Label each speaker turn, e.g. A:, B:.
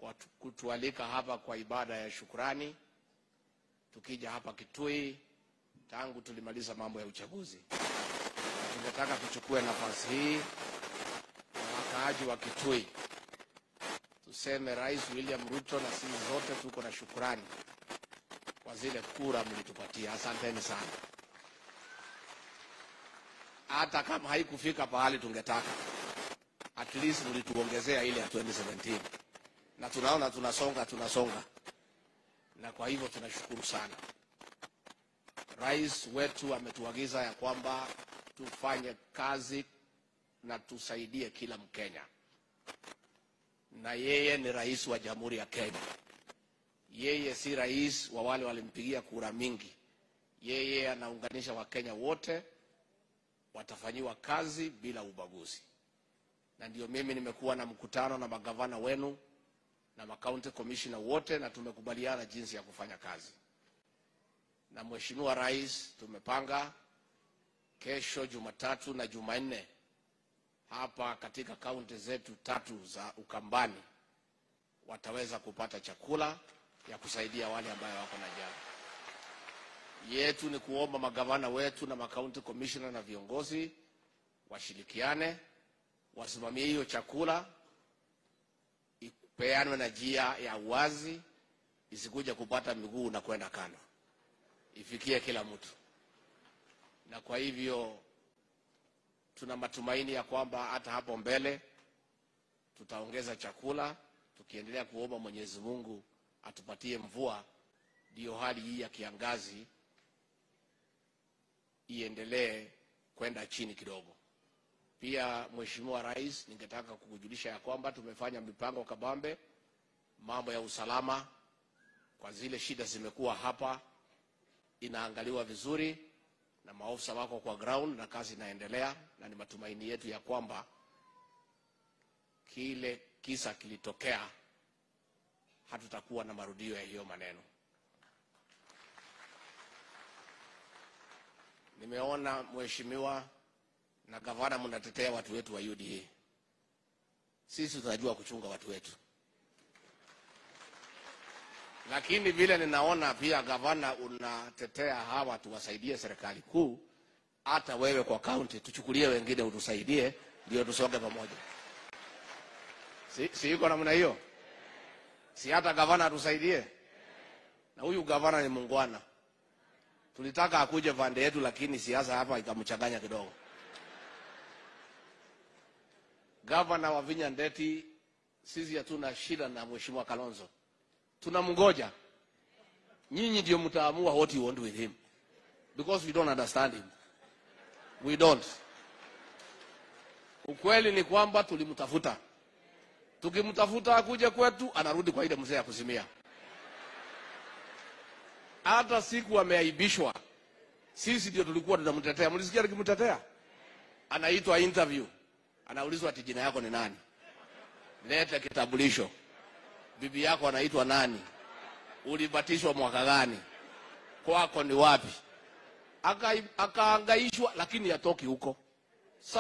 A: watu- kutualika hapa kwa ibada ya shukrani, tukija hapa Kitui tangu tulimaliza mambo ya uchaguzi. Na tungetaka tuchukue nafasi hii na wakaaji wa Kitui tuseme Rais William Ruto na sisi zote tuko na shukrani kwa zile kura mlitupatia. Asanteni sana. Hata kama haikufika pahali tungetaka, at least mlituongezea ile ya 2017 na tunaona tunasonga tunasonga, na kwa hivyo tunashukuru sana. Rais wetu ametuagiza ya kwamba tufanye kazi na tusaidie kila Mkenya, na yeye ni rais wa Jamhuri ya Kenya. Yeye si rais wa wale walimpigia kura mingi. Yeye anaunganisha Wakenya wote, watafanyiwa kazi bila ubaguzi. Na ndio mimi nimekuwa na mkutano na magavana wenu na makaunti commissioner wote, na tumekubaliana jinsi ya kufanya kazi. Na Mheshimiwa Rais, tumepanga kesho Jumatatu na Jumanne hapa katika kaunti zetu tatu za Ukambani wataweza kupata chakula ya kusaidia wale ambayo wako na njaa. Yetu ni kuomba magavana wetu na makaunti commissioner na viongozi washirikiane, wasimamie hiyo chakula, ipeanwe na njia ya uwazi, isikuja kupata miguu na kwenda kando, ifikie kila mtu. Na kwa hivyo tuna matumaini ya kwamba hata hapo mbele tutaongeza chakula, tukiendelea kuomba Mwenyezi Mungu atupatie mvua, ndiyo hali hii ya kiangazi iendelee kwenda chini kidogo. Pia Mheshimiwa Rais, ningetaka kukujulisha ya kwamba tumefanya mipango kabambe, mambo ya usalama kwa zile shida zimekuwa hapa, inaangaliwa vizuri na maofisa wako kwa ground na kazi inaendelea, na ni matumaini yetu ya kwamba kile kisa kilitokea, hatutakuwa na marudio ya hiyo maneno. Nimeona mheshimiwa na gavana mnatetea watu wetu wa UDA. Sisi tunajua kuchunga watu wetu, lakini vile ninaona pia gavana unatetea hawa tuwasaidie serikali kuu, hata wewe kwa kaunti tuchukulie wengine utusaidie, ndio tusonge pamoja. Si, si iko namna hiyo? Si hata gavana atusaidie? Na huyu gavana ni mungwana. Tulitaka akuje pande yetu, lakini siasa hapa ikamchanganya kidogo. Gavana wa Vinya Ndeti, sisi hatuna shida na mheshimiwa Kalonzo, tunamngoja. Nyinyi ndio mtaamua what you want with him because we don't understand him, we don't. Ukweli ni kwamba tulimtafuta, tukimtafuta akuje kwetu, anarudi kwa ile mzee ya kuzimia. Hata siku ameaibishwa, sisi ndio tulikuwa tunamtetea. Mlisikia tukimtetea? Anaitwa interview, anaulizwa ati jina yako ni nani, leta kitambulisho, bibi yako anaitwa nani, ulibatishwa mwaka gani, kwako ni wapi? Aka- Akaangaishwa, lakini hatoki huko.